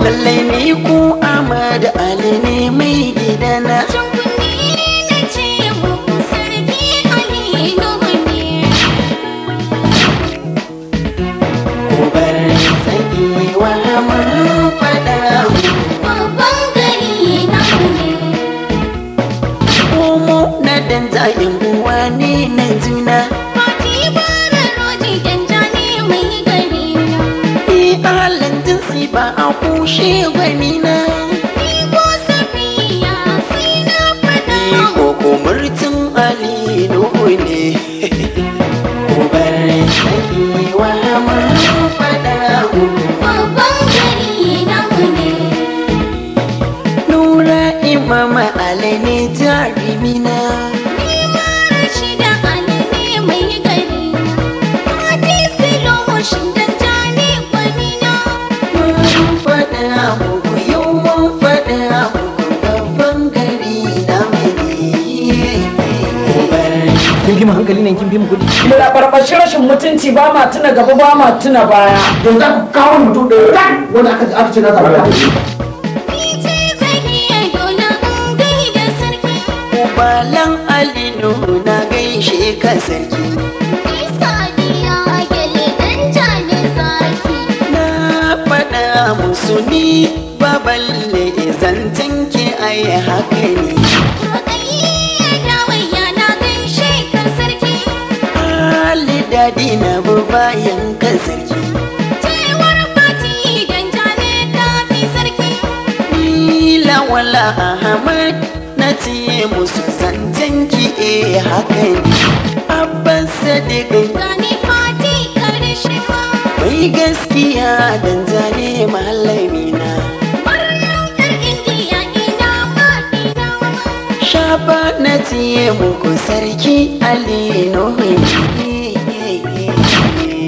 lallai ni ko Ahmad Ali ne mai gidana Can kunne na ce muku sarki Ali Nuhu ne. ko bar sani wa mun faɗa Babban gari namu ne. komo na dan zayin uwa ne na juna Fati bara roji danja ne mai gari na. ni halin jinsi ba a kushe gwani na Ni ko safiya sai na faɗa ni ko kumurtin Ali Nuhu ne ko bar sani wa mun faɗa babban gari namu ne. Nura imama Ali ne jarimina Ni ma Rashida Ali ne mai gari na. Fati silo shin danja ne gwani na. mun faɗa muku yau mun faɗa muku babban gari na mai kin fi mu hankali nan kin fi mu kuɗi Mu da barbashi rashin mutunci ba ma tuna gaba ba ma tuna baya. yanzu za ku kawo mutum ɗaya ran wanda aka aka ce na zaɓa da Ni ce zakiya dole in gaida sarki. Ubalan Ali Nuhu na gaishe ka sarki Ni sadiya gele danja ne zaki. na faɗa musu ni baballe zancen ki ai haka ne Rukayya dawayya na gaishe ka sarki. Ali dadi na bu bayan ka sarki Cewar fati danja ne tafi sarki. ni lawala Ahmad na ce musu zancen ki eh haka ne Abbas Sadiq Gani fati karshe ma. mai gaskiya dan zane malamina Maryam ƴar indiya ina ma ina ma. shafa na tiye muku sarki ali nuhu